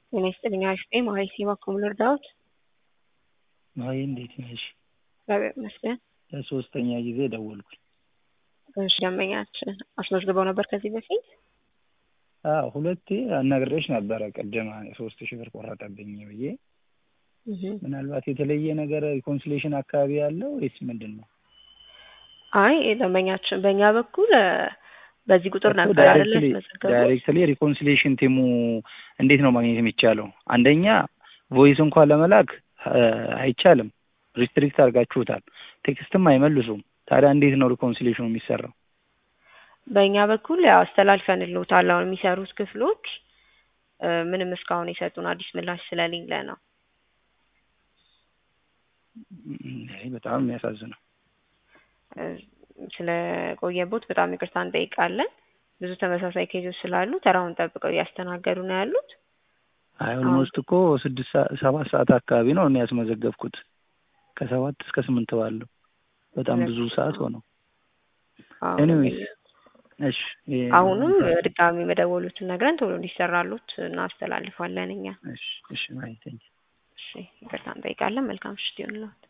ጤና ይስጥልኝ አሽጤ ማሀይ ሲማ ኩምለር ዳዊት ማሀይ እንዴት ነሽ? እግዚአብሔር ይመስገን። ለሶስተኛ ጊዜ ደወልኩኝ። እሺ ደንበኛችን አስመዝግበው ነበር ከዚህ በፊት? አዎ ሁለቴ አናግሬሽ ነበረ ቅድም ሶስት ሺህ ብር ቆረጠብኝ ብዬ ምናልባት የተለየ ነገር ሪኮንሲሌሽን አካባቢ ያለው ወይስ ምንድን ነው? አይ ደንበኛችን በእኛ በኩል በዚህ ቁጥር ነበር አይደለ ያስመዘገቡት? ዳይሬክትሊ ሪኮንሲሌሽን ቲሙ እንዴት ነው ማግኘት የሚቻለው? አንደኛ ቮይስ እንኳን ለመላክ አይቻልም፣ ሪስትሪክት አድርጋችሁታል። ቴክስትም አይመልሱም። ታዲያ እንዴት ነው ሪኮንሲሌሽኑ የሚሰራው? በእኛ በኩል ያው አስተላልፈንልዎታል። አሁን የሚሰሩት ክፍሎች ምንም እስካሁን የሰጡን አዲስ ምላሽ ስለሌለ ነው። አይ በጣም የሚያሳዝነው ስለቆየቦት በጣም ይቅርታ እንጠይቃለን። ብዙ ተመሳሳይ ኬዞች ስላሉ ተራውን ጠብቀው እያስተናገዱ ነው ያሉት። አይ ኦልሞስት እኮ ስድስት ሰባት ሰዓት አካባቢ ነው እኔ ያስመዘገብኩት ከሰባት እስከ ስምንት ባለው በጣም ብዙ ሰዓት ሆነው። ኤኒዌይስ እሺ አሁንም ድጋሚ መደወሉትን ነግረን ቶሎ እንዲሰራሉት እናስተላልፋለን እኛ። እሺ እሺ ማይ ቴንክ እሺ ይቅርታ እንጠይቃለን። መልካም ምሽት ይሁንልዎት።